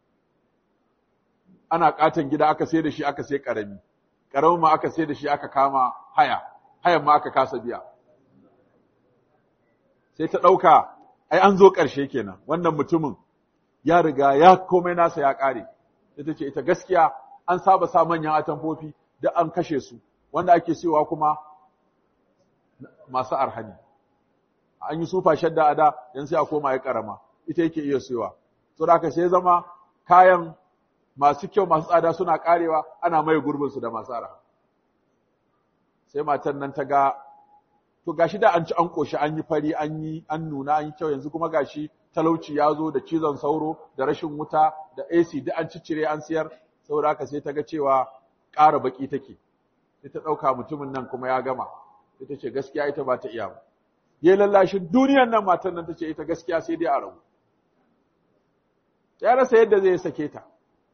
ana katon gida aka sai da shi aka sai ƙarami ƙaramin ma aka sai da shi aka kama haya hayan ma aka kasa biya sai ta ɗauka ai an zo ƙarshe kenan wannan mutumin ya riga ya komai nasa ya ƙare ita ce ita gaskiya an saba sa manyan atamfofi da an kashe su wanda ake siyowa kuma masu arhani an yi sufa shadda a da yan sai a koma ya karama ita yake iya siyowa so da sai zama kayan masu kyau masu tsada suna karewa ana mai gurbin su da masu arha sai matan nan ta ga to gashi da an ci an koshi an yi fari an yi an nuna an yi kyau yanzu kuma gashi talauci ya zo da cizon sauro da rashin wuta da AC duk an ciccire an siyar saboda haka sai ta ga cewa ƙara baki take sai ta ɗauka mutumin nan kuma ya gama sai ta ce gaskiya ita ba ta iya ba ya lallashin duniyan nan matan nan ta ce ita gaskiya sai dai a rabu ya rasa yadda zai sake ta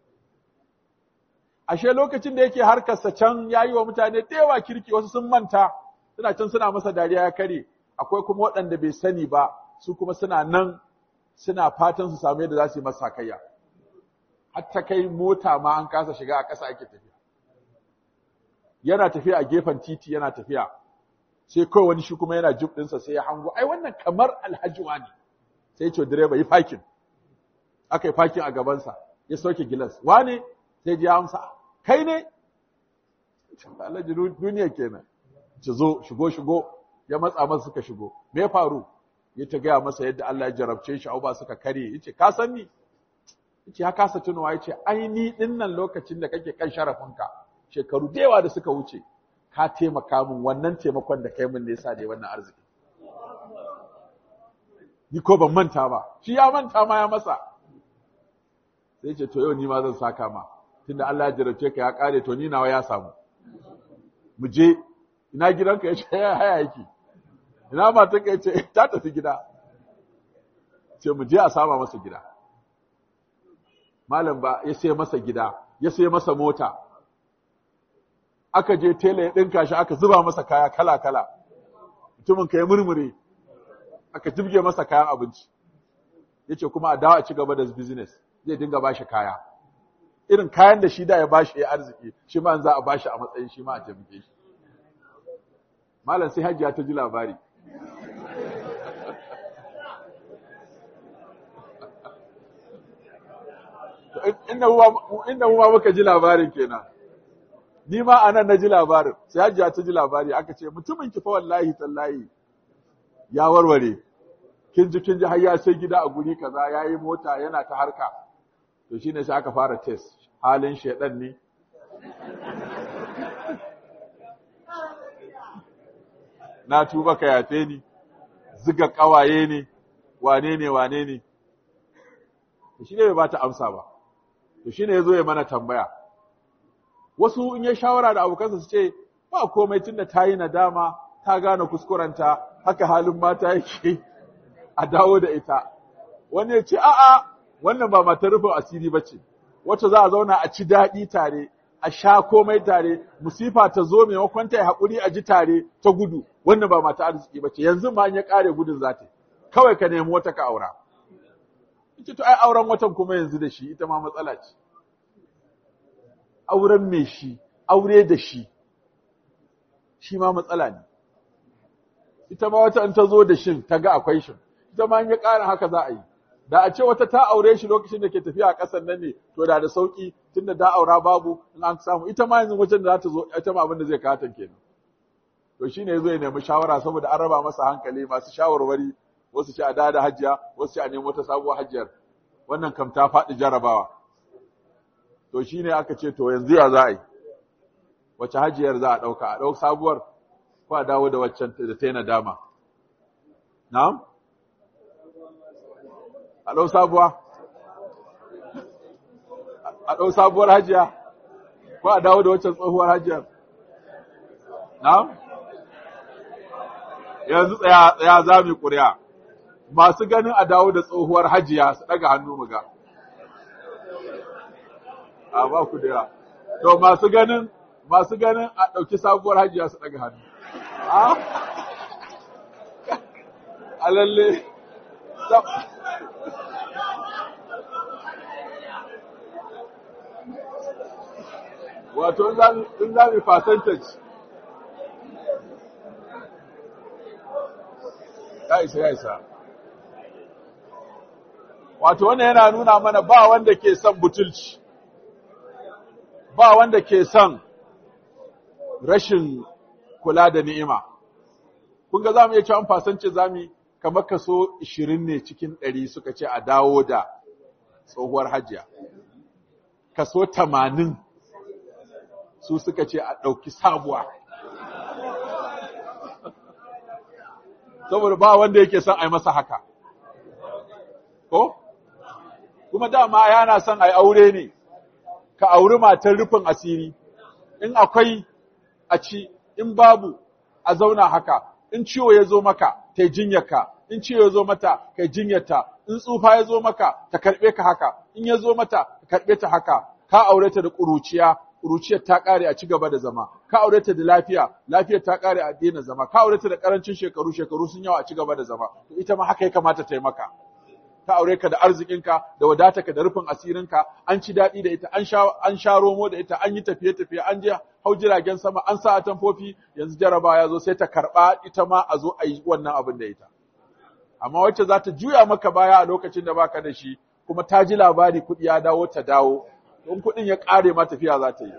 ashe lokacin da yake harkarsa can ya yi wa mutane da yawa kirki wasu sun manta suna can suna masa dariya ya kare akwai kuma waɗanda bai sani ba su kuma suna nan suna fatan su samu yadda za su yi masa kayya har ta kai mota ma an kasa shiga a ƙasa ake tafiya yana tafiya a gefen titi yana tafiya sai kawai wani shi kuma yana jib ɗinsa sai ya hango ai wannan kamar alhaji ne sai ya ce direba yi fakin aka yi fakin a gabansa ya sauke gilas wane sai ji ya amsa kai ne alhaji duniya kenan ci zo shigo shigo ya matsa masa suka shigo me faru ya ta gaya masa yadda Allah ya jarabce shi ba suka kare yace ka san ni yace ya kasa tunawa yace ai ni din nan lokacin da kake kan sharafinka shekaru da yawa da suka wuce ka taimaka min wannan taimakon da kai min ne yasa dai wannan arziki ni ko ban manta ba shi ya manta ma ya masa sai ce to yau ni ma zan saka ma tunda Allah ya jarabce ka ya kare to ni nawa ya samu mu je ina gidanka ya ce haya yake ina matanka ya ce ta tafi gida ce mu je a sama masa gida malam ba ya sai masa gida ya sai masa mota aka je tela ya ɗinka shi aka zuba masa kaya kala-kala mutumin ka ya murmure aka jibge masa kayan abinci ya ce kuma a dawo a ci gaba da business zai dinga ba shi kaya irin kayan da shi da ya bashi ya arziki shi ma za a bashi a matsayin shi ma a taimake shi malam sai hajiya ta ji labari inda mu ma muka ji labarin kenan ni ma anan na ji labarin sai hajiya ta ji labari aka ce mutumin ki fa wallahi tallahi ya warware kin ji kin ji har ya sai gida a guri kaza yayi mota yana ta harka to shine sai aka fara test halin shedan ne na tuba ka yafe ni ziga kawaye ne wane ne wane ne to shine bai bata amsa ba to shine yazo ya mana tambaya wasu in ya shawara da abokansa su ce ba komai tunda ta yi nadama ta gane kuskurenta haka halin mata yake a dawo da ita wani ya ce a'a wannan ba matar rufin asiri ba ce wacce za a zauna a ci daɗi tare a sha komai tare musifa ta zo maimakon ta yi haƙuri a ji tare ta gudu wannan ba mata arziki ba ce yanzu ma ya ƙare gudun za ta kawai ka nemi wata ka aura ita to ai auren watan kuma yanzu da shi ita ma matsala ce auren me shi aure da shi shi ma matsala ne ita ma wata in ta zo da shin ta ga akwai shin ita ma in ya ƙara haka za a yi da a ce wata ta aure shi lokacin da ke tafiya a ƙasar nan ne to da da sauki tunda da aura babu in an samu ita ma yanzu wajen da za ta zo ita ma abin da zai kata kenan to shine yazo ya nemi shawara saboda an raba masa hankali masu shawarwari wasu ce a da da hajjiya wasu ce a nemi wata sabuwar hajjiyar wannan kam ta faɗi jarabawa to shine aka ce to yanzu ya za a yi wace hajjiyar za a ɗauka a ɗau sabuwar ko a dawo da waccan da ta yi nadama na'am a ɗau sabuwa a ɗau sabuwar hajiya ko a dawo da waccan tsohuwar hajiyar na'am yanzu tsaya tsaya za mu ƙuri'a masu ganin a dawo da tsohuwar hajiya su ɗaga hannu mu ga a ba ku da to masu ganin masu ganin a ɗauki sabuwar hajiya su ɗaga hannu a lalle wato in za mu percentage ya isa ya isa wato wannan yana nuna mana ba wanda ke son butulci ba wanda ke son rashin kula da ni'ima kun ga za mu iya cewa fasance za mu kamar kaso 20 ne cikin 100 suka ce a dawo da tsohuwar hajiya kaso 80 su suka ce a ɗauki sabuwa. Saboda ba wanda yake son a yi masa haka. Ko? Kuma dama yana son a yi aure ne, ka auri matar rufin asiri, in akwai a ci, in babu a zauna haka, in ciwo ya zo maka, ta jinyarka, in ciwo ya zo mata, kai jinyarta, in tsufa ya zo maka, ta karɓe ka haka, in ya zo mata, ka karɓe ta haka, ka aure ta da ƙuruciya, ƙuruciyar ta ƙare a ci gaba da zama, ka aure ta da lafiya, lafiyar ta ƙare a daina zama, ka aure ta da ƙarancin shekaru, shekaru sun yawa a ci gaba da zama, to ita ma haka ya kamata ta yi maka. Ka aure ka da arzikinka, da wadatarka da rufin asirinka, an ci daɗi da ita, an sha, an sha romo da ita, an yi tafiye-tafiye, an je hau jiragen sama, an sa atamfofi, yanzu jaraba ya zo sai ta karɓa ita ma a zo a yi wannan abin da ita. Amma wacce za ta juya maka baya a lokacin da baka da shi, kuma ta ji labari kuɗi ya dawo ta dawo, don kuɗin ya ƙare ma tafiya za ta yi.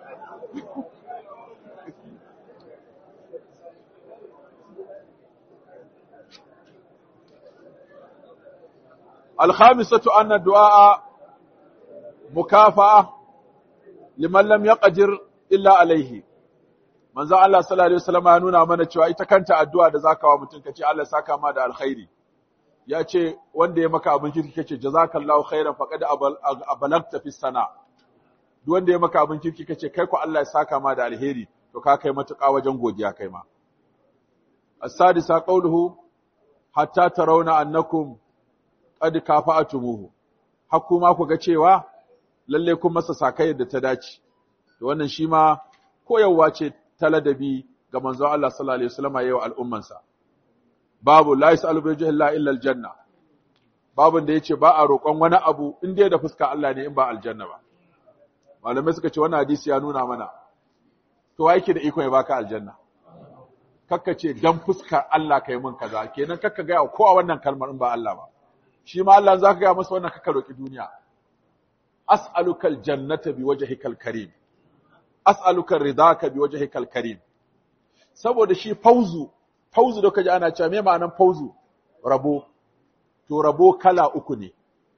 Alhamisatu anna du'a mukafa'a liman lam yaqdir illa alaihi. Manzo Allah sallallahu alaihi wasallam ya nuna mana cewa ita kanta addu'a da zaka wa mutum kace Allah saka ma da alkhairi. Ya ce wanda ya maka abin kirki kace jazakallahu khairan faqad abalagta fi sana. duk wanda ya maka abin kirki kace kai ko Allah ya saka ma da alheri to ka kai matuƙa wajen godiya kai ma as-sadisa qawluhu hatta tarawna annakum qad kafa'atumuhu hakku ma ku ga cewa lalle kun masa sakai da ta dace to wannan shi ma koyarwa ce ta ladabi ga manzon Allah sallallahu alaihi wasallam yayin al'ummansa babu la yasalu bi illa illa aljanna babun da yace ba a roƙon wani abu in dai da fuska Allah ne in ba aljanna ba malamai suka ce wannan hadisi ya nuna mana to wa yake da iko ya baka aljanna kakka ce dan fuskar Allah kai mun kaza kenan kakka ga ko a wannan kalmar in ba Allah ba shi ma Allah zaka ga masa wannan kakka roki duniya as'aluka aljannata biwajhikal karim as'aluka ridaka biwajhikal karim saboda shi fauzu fauzu da kaji ana cewa me ma'anan fauzu rabo to rabo kala uku ne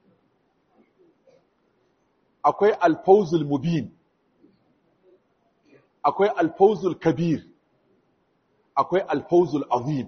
akwai alfauzul mubin akwai alfauzul kabir akwai alfauzul azim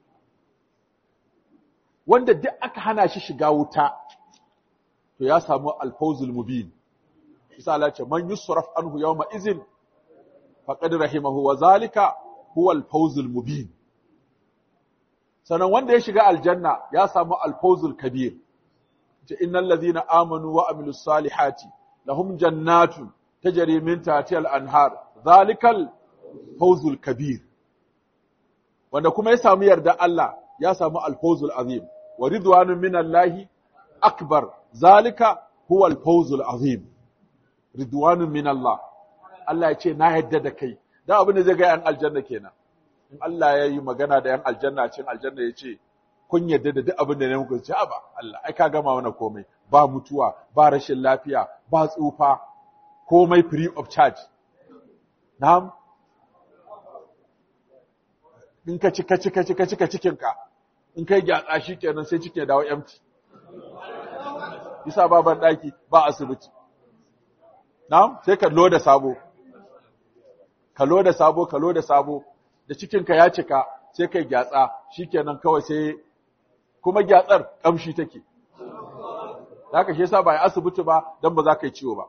wanda duk aka hana shi shiga wuta to ya samu alfauzul mubin isa Allah ce man yusraf anhu yawma izin faqad rahimahu wa zalika huwa al-fawzul mubin sanan wanda ya shiga aljanna ya samu al-fawzul kabir ce innal ladhina amanu wa amilus salihati lahum jannatun tajri min tahtiha al-anhar zalikal fawzul kabir wanda kuma ya samu yarda Allah ya samu al-fawzul azim wa ridwanun minallahi akbar zalika huwa al-fawzul azim ridwanun minallah Allah ya ce na yadda da kai dan abin da zai ga yan aljanna kenan in Allah ya yi magana da yan aljanna cin aljanna ya ce kun yadda da duk abin da ne muku ce ba Allah ai ka gama mana komai ba mutuwa ba rashin lafiya ba tsufa komai free of charge na'am in ka ci ka ci ka ci ka ci ka cikin ka in kai gyatsa shi kenan sai cikin ya dawo empty bisa baban daki ba asibiti na'am sai ka loda sabo ka loda sabo ka loda sabo da cikin ka ya cika sai kai gyatsa shikenan kawai sai kuma gyatsar kamshi take haka shi yasa ba yi asibiti ba dan ba za ka yi ciwo ba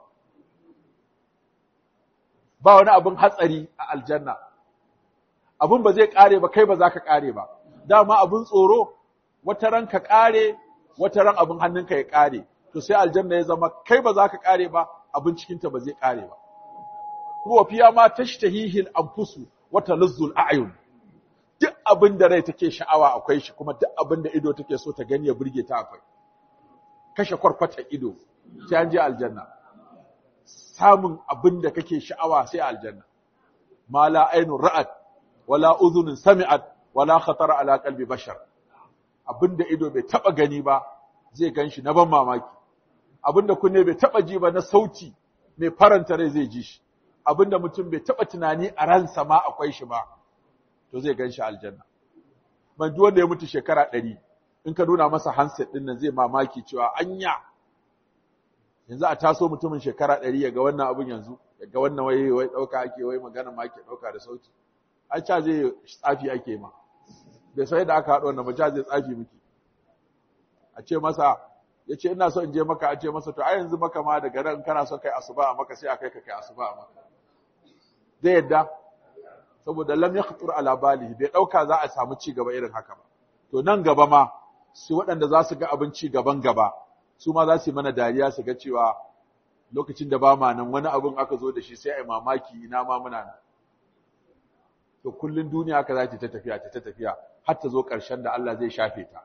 ba wani abin hatsari a aljanna abin ba zai kare ba kai ba za ka kare ba dama abin tsoro wata ran ka kare wata ran abin hannunka ya kare to sai aljanna ya zama kai ba za ka kare ba abin cikinta ba zai kare ba kuma fiya ma tashtahihil anfusu wa taluzzul a'yun duk abin da rai take sha'awa akwai shi kuma duk abin da ido take so ta gani ya burge ta akwai kashe kwarkwata ido sai an je aljanna samun abin da kake sha'awa sai aljanna ma la ainun ra'at wala udhunun sami'at wala khatara ala qalbi bashar abin da ido bai taba gani ba zai ganshi na ban mamaki abin da kunne bai taba ji ba na sauti mai faranta rai zai ji shi abin da mutum bai taba tunani a ransa ma akwai shi ba to zai ganshi aljanna man duk wanda ya mutu shekara ɗari in ka nuna masa handset ɗin nan zai mamaki cewa anya yanzu a taso mutumin shekara ɗari ya ga wannan abin yanzu ya ga wannan wai wai ɗauka ake wai magana ma ke ɗauka da sauti an ca zai tsafi ake ma bai sai da aka haɗa wannan ba ca zai tsafi miki a ce masa ya ce ina so in je maka a ce masa to a yanzu maka ma daga nan kana so kai asuba a maka sai a kai ka kai asuba a maka zai yadda saboda lam yakhtur ala balihi bai dauka za a samu ci gaba irin haka ba to nan gaba ma su waɗanda za su ga abin ci gaban gaba su ma za su yi mana dariya su ga cewa lokacin da ba ma nan wani abin aka zo da shi sai a yi mamaki ina ma muna nan to kullun duniya haka za ta tafiya ta tafiya har ta zo ƙarshen da Allah zai shafe ta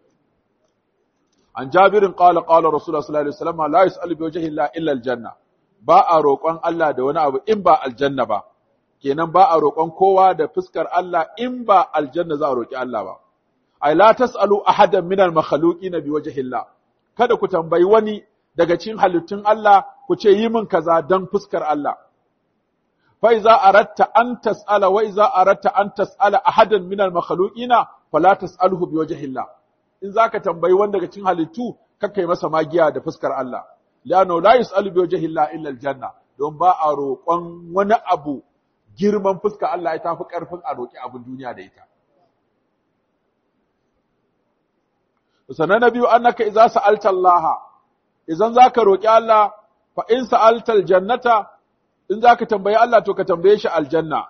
an jabirin qala qala rasulullah sallallahu alaihi wasallam la yus'alu bi wajhi illa aljanna ba a roƙon Allah da wani abu in ba aljanna ba kenan ba a roƙon kowa da fuskar Allah in ba aljanna za a roƙi Allah ba ai la tasalu ahadan minal makhluqina bi wajhillah kada ku tambayi wani daga cikin halittun Allah ku ce yi min kaza dan fuskar Allah fa iza aratta an tasala wa iza aratta an tasala ahadan minal makhluqina fala tasalhu bi wajhillah in zaka tambayi wani daga cikin halittu kakkai masa magiya da fuskar Allah lano la yusalu bi wajhillah illa aljanna don ba a roƙon wani abu girman fuska Allah ya tafi ƙarfin a roƙi abin duniya da ita. Sannan na biyu annaka idza sa'alta Allah idan zaka roƙi Allah fa in sa'alta aljannata in zaka tambayi Allah to ka tambaye shi aljanna.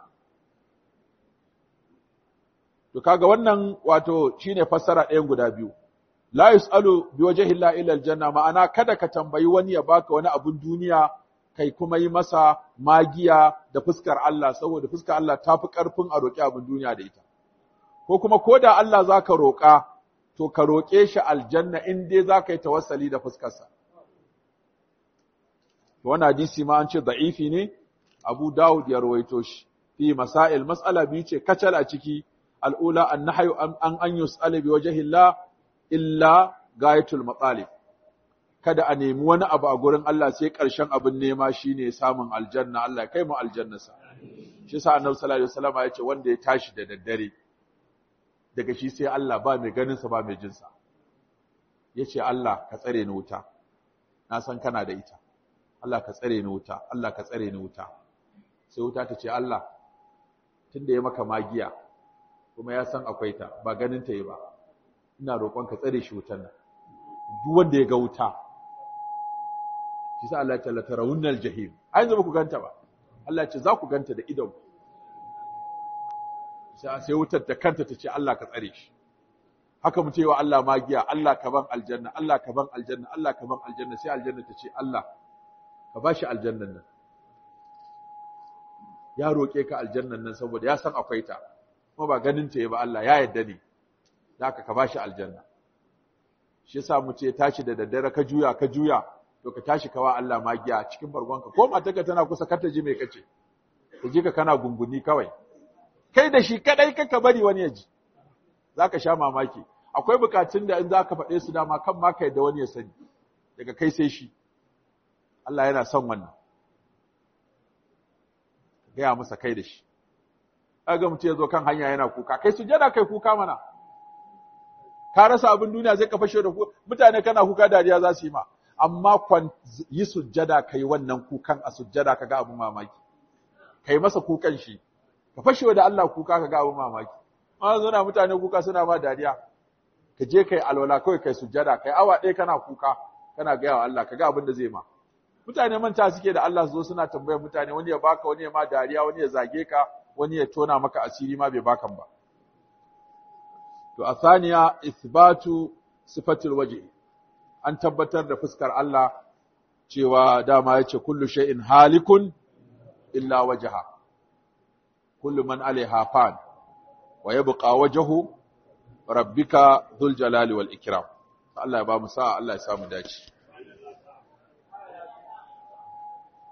To kaga wannan wato shine fassara ɗayan guda biyu. La yus'alu bi wajhi illa illa aljanna ma'ana kada ka tambayi wani ya baka wani abun duniya kai kuma yi masa magiya da fuskar Allah saboda fuskar Allah ta fi ƙarfin a roƙi abin duniya da ita. Ko kuma ko da Allah za ka roƙa, to ka roƙe shi aljanna in dai za ka yi tawassali da fuskarsa. Wani hadisi ma an ce da'ifi ne, Abu Dawud ya rawaito shi. Fi masail mas'ala biyu ce kacal a ciki al'ula an nahayu an an yus'ala bi wajhillah illa gayatul matsalib. kada a nemi wani abu a gurin Allah sai ƙarshen abin nema shine samun aljanna Allah kai mu aljannasa shi yasa annabi sallallahu alaihi wasallam ya ce wanda ya tashi da daddare daga shi sai Allah ba mai ganin sa ba mai jin sa yace Allah ka tsare ni wuta na san kana da ita Allah ka tsare ni wuta Allah ka tsare ni wuta sai wuta ta ce Allah tunda ya maka magiya kuma ya san akwai ta ba ganin ta yi ba ina roƙon ka tsare shi wutan nan duk wanda ya ga wuta shi sa Allah ya tallata rawunnal jahim ai yanzu ku ganta ba Allah ce za ku ganta da idon sai wutar da kanta ta ce Allah ka tsare shi haka mu ce wa Allah magiya Allah ka ban aljanna Allah ka ban aljanna Allah ka ban aljanna sai aljanna ta ce Allah ka ba shi aljannan nan ya roƙe ka aljannan nan saboda ya san akwai ta kuma ba ganin ta ba Allah ya yarda ne haka ka ba shi aljanna shi yasa mu ce tashi da daddare ka juya ka juya to ka tashi kawa Allah magiya cikin bargonka ko matarka tana kusa kar ta ji me kace ta ji ka kana gunguni kawai kai da shi kadai kaka bari wani ya ji zaka sha mamaki akwai bukatun da in zaka faɗe su dama kan ma kai da wani ya sani daga kai sai shi Allah yana son wannan gaya masa kai da shi kaga mutum ya zo kan hanya yana kuka kai sujada kai kuka mana ka rasa abin duniya zai ka fashe da ku mutane kana kuka dariya za su yi ma amma kwan yi sujjada kai wannan kukan a sujjada kaga abin mamaki kai masa kukan shi ka fashe da Allah kuka kaga abin mamaki amma zuna mutane kuka suna ma dariya ka je kai alwala kawai kai sujjada kai awa ɗaya kana kuka kana gaya wa Allah kaga abin da zai ma mutane manta suke da Allah su zo suna tambayar mutane wani ya baka wani ya ma dariya wani ya zage ka wani ya tona maka asiri ma bai bakan ba To, a saniya, isbatu sifatul waje, an tabbatar da fuskar Allah cewa dama ya ce, Kullu shay'in halikun illa wajaha, kullu man alaiha fan, wa ya buƙa wajahu, rabbika zul jalali wal ikram. Allah ya ba mu sa'a, Allah ya samu dace.